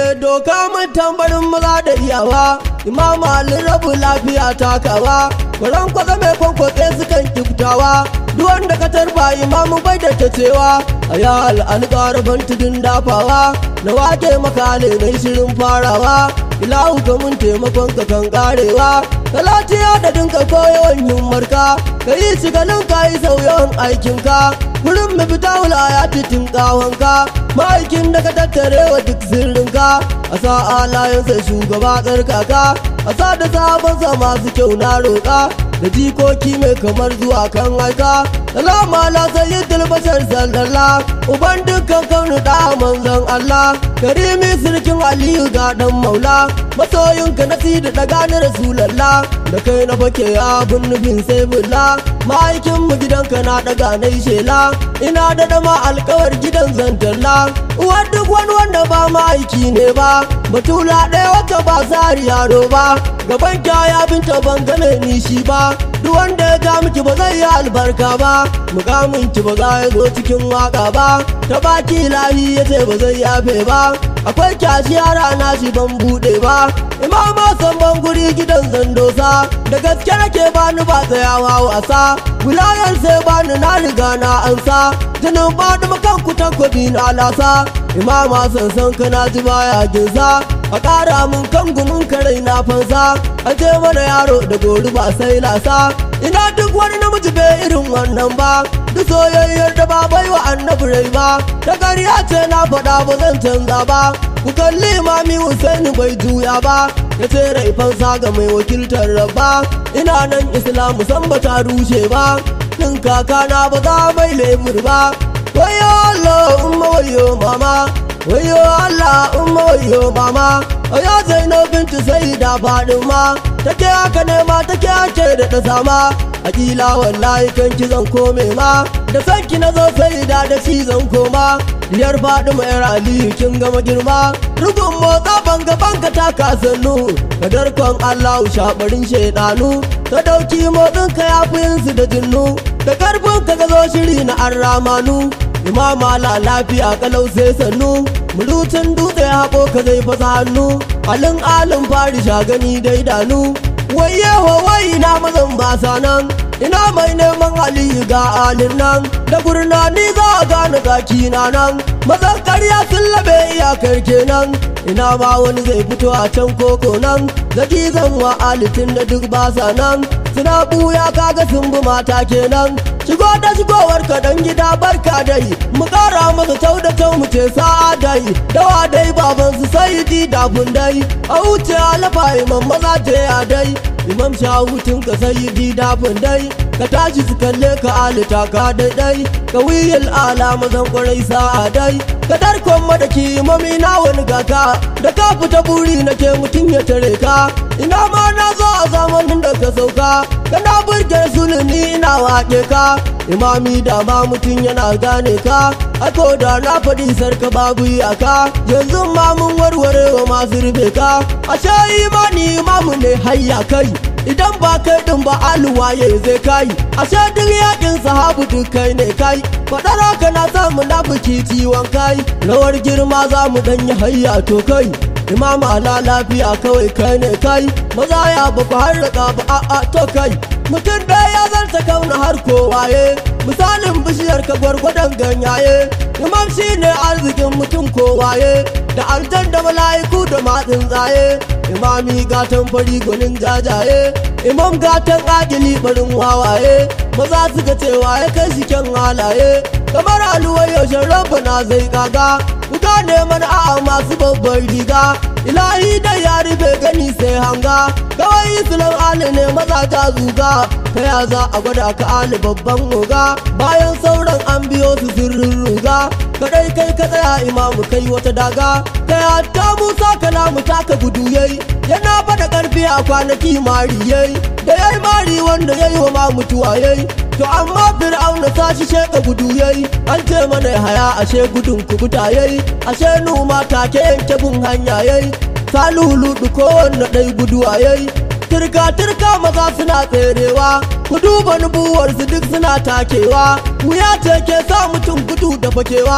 doka mun tambarin maza da iyawa imam ali rabu lafiya takawa kwaran kwaza mai kwankwatse sukan kiftawa duk wanda ka tarba imamu bai da ta cewa a ya al'an ban tudun dafawa na wake maka ne na shirin farawa ilahu ka mun taimakon ka kan karewa talatiya da dinka koyawan himmarka ka yi shigalin ka yi sauyawan aikinka gurin mu fita wula ya titin kawonka ma'aikin da ka tattare wa duk sirrinka a sa alayensa shugaba tsarkaka a sa da sabonsa masu kyau na roƙa da jikoki mai kamar zuwa kan aika salama ala sayyidul bashar sallallahu uban dukkan kaunu da manzon Allah karimi sirkin aliyu ga dan maula masoyinka na sidi da gane rasulallah da kai na fake abun nufin sai bulla ma'aikin mu gidanka na daga na shela ina da dama alkawar gidan zantalla uwar duk wani wanda ba ma'aiki ne ba batula ɗaya wata ba sari yaro ba gaban kyaya binta ban gane ni shi ba duk wanda ya ga miki ba zai yi albarka ba mukamin ki ba za ya zo cikin waka ba ta baki lahi ya ce ba zai yafe ba akwai kyashi yara na shi ban bude ba imama san ban guri gidan zandosa da gaske nake bani ba tsayawa wasa wilayar sai bani na riga na ansa jinin bani makan kutan kwabi na lasa imama sansan kana ji baya ginsa a ƙara mun kan gumin karai na fansa a je mana yaro da gori ba sai lasa ina duk wani namiji bai irin wannan ba duk soyayyar da ba bai wa annabi rai ba ta ƙarya ce na faɗa ba zan canza ba ku kalli mami Hussein bai juya ba ya ce rai fansa ga mai wakiltar rabba ina nan islamu san ba ta rushe ba nin kakana ba za mai lemur ba wayo Allah umma wayo mama wayo Allah umma wayo mama ya zainab bintu sai da fadima take haka ne ma take ake da ta sama akila wallahi kan ki zan kome ma da sanki na zo sai da da shi zan koma diyar fadima yar aliyu kin gama girma rugun motsa banga banga ta kasannu kadar kon allahu shabarin shaidanu ka dauki motsin ka yafi su da jinnu da karfin ka ga zo shiri na arramanu imama la lafiya kalau sai sannu mulutun dutse haɓo ka zai fasa hannu alin alin fari shagani da idanu waye wai na mazan basa nan ina mai neman aliyu ga alin nan da gurnani za a gane gaki na nan mazan karya sun labe iyakar kenan ina ma wani zai fito a can koko nan zaki zan wa alitin da duk basa nan suna buya kaga sun bi mata kenan shigo da shigowar ka dan gida barka dai mu kara masa tau da tau mu ce sa'a dai dawa dai baban su sai di da dai a wuce alafa imam maza ce ya dai imam shahutun ka sai di da dai ka tashi su kalle ka alita ka daidai ka wiyil ala mazan kwarai sa'a dai ka tarkon madaki mami na wani gaka da ka fita buri nake mutum ya tare ka ina ma na zo a zamanin da ka sauka kana burge suluni ina waƙe ka imami da ma mutum yana gane ka ako da na faɗi sarka babu iyaka yanzu ma mun warware wa masu rufe ka ashe imani imamu ne hayya kai idan ba kai din ba aluwaye zai kai ashe duk yakin sahabu duk kai ne kai faɗar haka na sa munafiki ciwon kai rawar girma za mu danyi hayya to kai imam ala lafiya kawai kai ne kai maza ya ba ku harraka ba a'a to kai mutum da ya zarta kauna har kowaye misalin bishiyar ka gwargwadon ganyaye imam shine arzikin mutum kowaye da aljan da mala'iku da matsin tsaye imami gatan fari gwanin jajaye imam gatan agili barin wawaye maza suka cewa ya kai shi kyan halaye kamar aluwar yaushe rabbana zai kaga ku gane mana a'a masu babban riga ilahi da ya rufe gani sai hanga kawai islam ali ne maza ta zuga ta ya za a gwada ka ali babban oga bayan sauran an biyo su sirrin ruga kadai kai ka tsaya imamu kai wata daga kai hatta musa kalamu taka gudu yayi yana bada karfi a kwanaki mari yayi da yayi mari wanda yayi wa ma mutuwa yayi to amma fir'auna sashi sheka gudu yayi an ce mana haya ashe gudun kubuta yayi ashe numa take yanke bin hanya yayi salulu kowanne ɗai guduwa yayi turka turka maza suna tserewa ku duba nubuwarsu duk suna takewa wuya ce ke sa mutum gudu da fakewa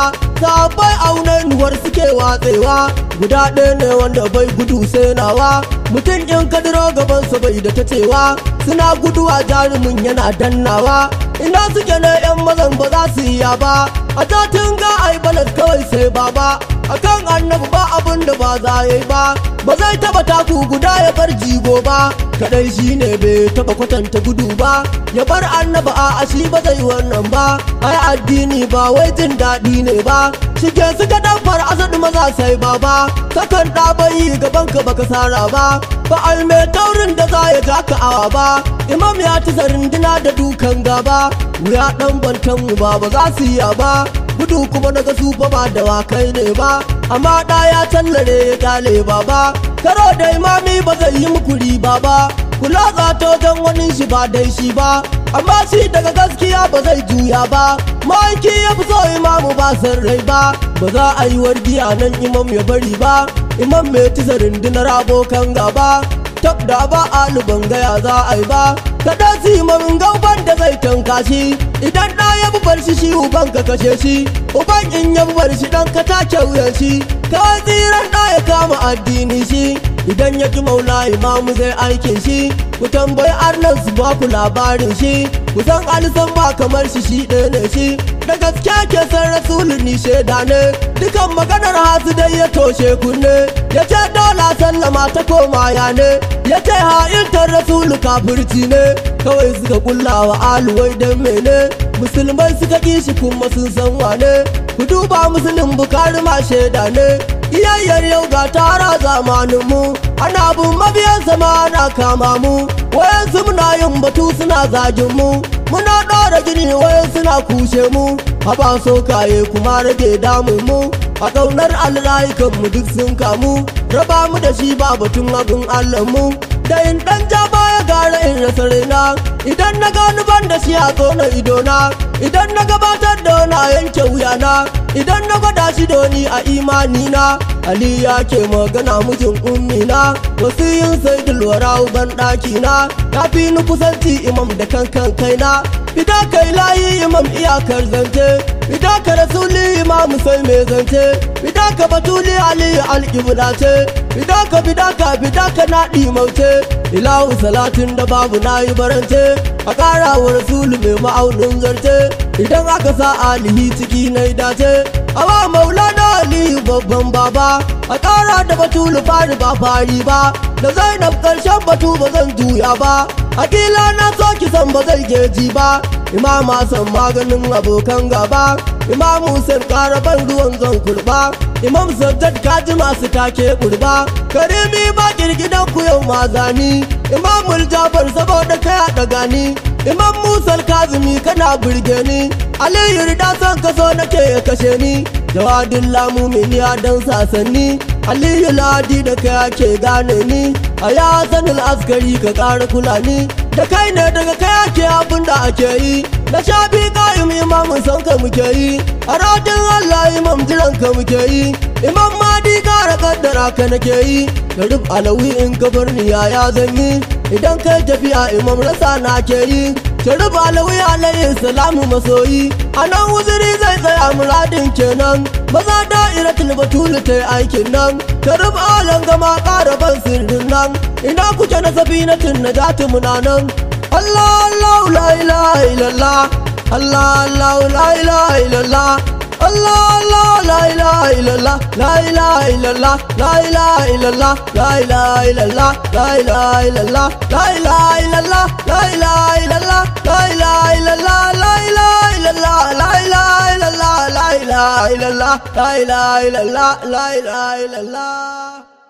sabai aunanuwar suke watsewa guda ɗaya ne wanda bai gudu sai nawa mutum in kadiro gabansa bai da ta cewa suna guduwa jarumin yana dannawa ina suke ne yan mazan ba za su iya ba a tatin ga ai balas kawai sai baba akan annabi ba abin da ba za yi ba ba zai taba taku guda ya bar jigo ba kadai shi ne bai taba kwatanta gudu ba ya bar annabi a ashi ba zai wannan ba ai addini ba wai jin daɗi ne ba shige suka damfar asadu maza sai baba sakan ɗa bai gaban ka baka sara ba ba alme taurin da za ya ja ka awa ba imam ya ci zarindina da dukan gaba wuya ɗan bantan mu ba ba za su yi ba gudu kuma na ga su fa ba da wakai ne ba amma ɗa ya tallare ya kyale baba karo da imami ba zai yi muku riba ba kula za ta wajen wani shi ba dai shi ba amma shi daga gaskiya ba zai juya ba ma'aiki ya fi so imamu ba san rai ba ba za a yi wargiya nan imam ya bari ba imam mai tisa rundunar abokan gaba tab da ba aluban gaya za a yi ba kada su yi gauban da zai tanka shi idan ɗa ya bubar shi shi uban ka kashe shi uban in ya bubar shi ɗan ka take wuyan shi kawai tsiran ɗa ya kama addini shi idan ya ji maula imamu zai aikin shi ku tambayi arnan su ba ku labarin shi ku san alisan ba kamar shi shi ɗaya ne shi da gaskiya ke san rasulu ni shaida ne dukan maganar hasu dai ya toshe kunne ya ce dola sallama ta koma ya ne ya ce ha'intar rasulu kafirci ne kawai suka kulla wa aluwai don mene musulmai suka ƙi shi kuma sun san wane ku duba musulun bukari ma shaida ne iyayyar yau ga tara zamaninmu ana bin mabiyan zama ana kama mu wayansu muna yin batu suna zagin mu muna ɗora gini wayan suna kushe mu haba so kaye kuma rage damun mu a ƙaunar alrayukan mu duk sun kamu raba mu da shi ba batun abin allah mu da in ɗan ja baya gara in rasa raina idan na gani ban da shi a tsona idona idan na gabatar da na yanke wuyana idan na gwada shi doni a imanina ali ya ke magana mijin ummina wasu yin sai dulwara ban ɗakina ya fi ni kusanci imam da kankan kaina fida kai layi imam iyakar zance fida ka rasuli imam sai mai zance fida ka batuli ali alƙibla ce fida ka fida ka fida ka naɗi mauce ilahu salatin da babu na yi barance a ƙara wa rasulu mai ma'aunin zarte idan aka sa alihi ciki na dace a ba maulana aliyu babban baba a ƙara da batulu fari ba fari ba da zainab ƙarshen batu ba zan juya ba akila na so ki san ba zai geji ba imama san maganin abokan gaba imam Hussein karaban ruwan zan kurba imam Saddad kaji masu take kurba karimi ba girgidan ku yau mazani imamul Jafar saboda kai a gani imam Musa Kazimi kana burge ni Aliyu rida son kaso nake ya kashe ni jawadin lamumini a dan sasanni Aliyu ladi da kai ake gane ni a ya sanin askari ka ƙara kula ni da kai ne daga kai ake abin da ake yi da shafi ƙa'im imamun san ka muke yi a radin Allah imam jiran ka muke yi imam madi ƙara kaddara ka nake yi da rub alawi in ka bar ni ya zan yi idan kai tafiya imam rasa na ke yi sharif alawi alayhi salamu masoyi a nan wuziri zai tsaya muradin kenan maza da'iratul batul ta yi aikin nan sharif alan gama ƙara ban sirrin nan ina kuke na sabinatin na jati muna nan Allah Allah la ilaha illallah Allah Allah la ilaha illallah Allah Allah la ilaha illallah la ilaha illallah la ilaha illallah la ilaha illallah la ilaha illallah la ilaha illallah la ilaha illallah la ilaha illallah la ilaha illallah la ilaha illallah la ilaha illallah la ilaha illallah la ilaha illallah